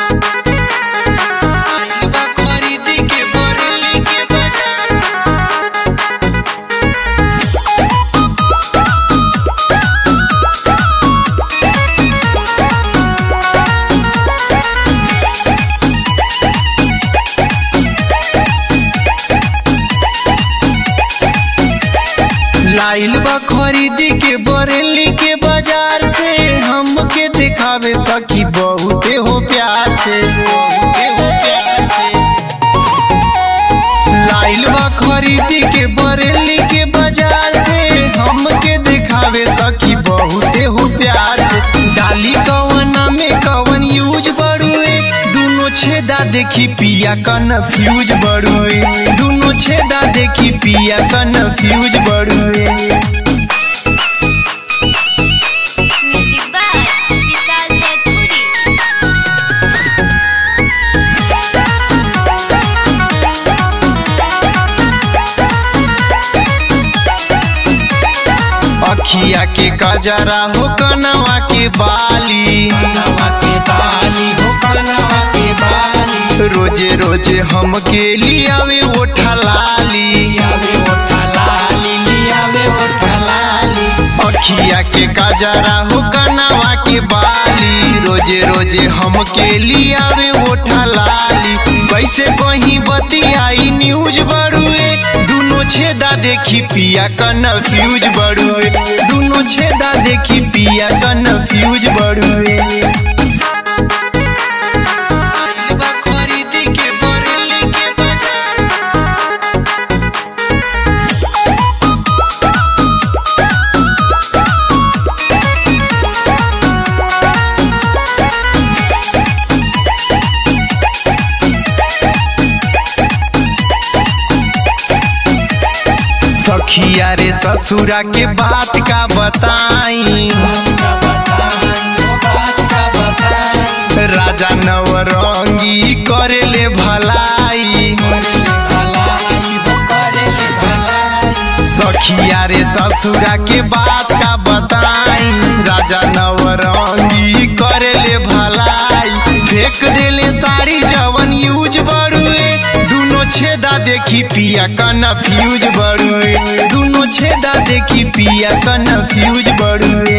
खरीदी के बरेली के बाजार लाइल बा खरीदी के बरेली के बाजार से हमके दिखावे सकी बहुते हो प्यार से बहुते हो प्यार से लाइल बा खरीदी के बरेली के बाजार से हमके दिखावे सकी बहुते हो प्यार से डाली कवन में कवन यूज बड़ुए दुनो छेदा देखी पिया कन्फ्यूज बड़ुए दुनो छेदा देखी पिया कन्फ्यूज बड़ुए Music by Vishal Setpuri. अखिया के कजरा हो कनवा के बाली कनवा के बाली हो कनवा के बाली रोजे रोजे हमके लियावे ओठा लाली आवे ओठा लाली लियावे ओठा लाली अखिया के कजरा हो कनवा के बाली रोजे रोजे हमके लियावे ओठा लाली कैसे कहीं बतियाई न्यूज बड़ुए दुनो छेदा देखी पिया कन्फ्यूज बड़ुए दुनो छेदा देखी पिया कन्फ्यूज बड़ुए खरीदी के बरेली के बाजार सखिया रे ससुरा के बात का बताई राजा नवरंगी करेले भलाई सखिया रे ससुरा के बात का बताई राजा नवरंगी करेले भलाई फेंक देले साड़ी जवन यूज बड़ुए दुनो छेदा देखी पिया कन्फ्यूज बड़ुए दुनो छेदा देखी पिया कन्फ्यूज बड़ुए